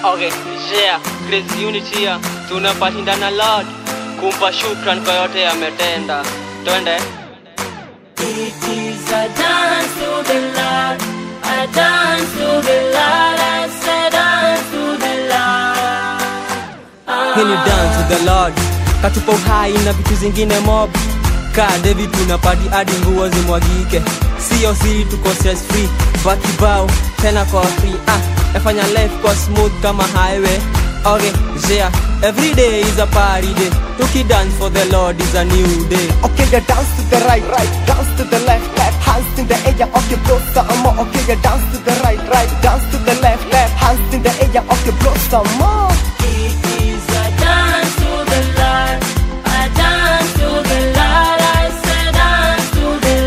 Okay, yeah, Grace Unity here. Tunapashindana Lord kumpa shukran kwa yote yametenda. Twende. It is a dance to the Lord, a dance to the Lord, I said dance to the Lord. Hii ni dance to the Lord, katupa uhai na vitu zingine mob. Ka David tunapati hadi nguo zimwagike, sio siri, tuko stress free, bakibao tena kwa free. Ah, nafanya life kwa smooth kama highway. Okay, yeah, every day is a party day. Tuki dance for the Lord is a new day. Okay, you dance to the right, right, dance to the left, left, hands in the air, okay, blow some more. Okay, you dance to the right, right, dance to the left, left, hands in the air, okay, blow some more. It is a dance to the Lord, a dance to the Lord, I said dance to the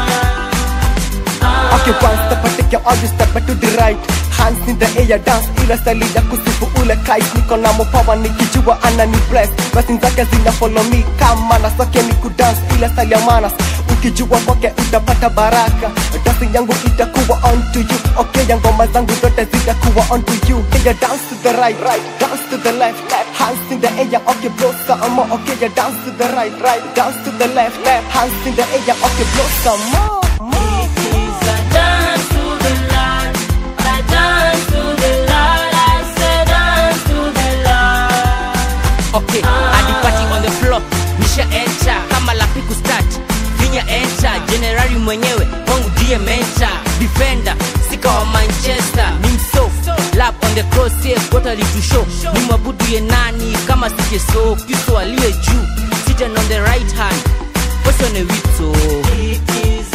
Lord. Okay, one step I take you all you step to the right Hands in the air dance ila style ya kusifu ule Christ Niko na mopawa nikijua anani bless Blessings zake zina follow me kama na soke ni kudance ila style ya manas Ukijua kwake utapata baraka Dancing yangu itakuwa on to you Okay ya ngoma zangu zote zitakuwa on to you Okay ya dance to the right, right, dance to the left, left Hands in the air, okay blow some more Okay ya dance to the right, right, dance to the left, left Hands in the air, okay blow some more, more. It is a dance to the Lord, a dance to the Lord, I said dance to the Lord. okay hadi party on the floor nisha enter kama lapi kustart finya enter generali mwenyewe kwangu ndiye mentor defender sika wa manchester ni mso lap on the cross yeah, gota litushow ni mwabudu ye nani kama sije so kristo aliye juu sitting on the right hand wesione wito It is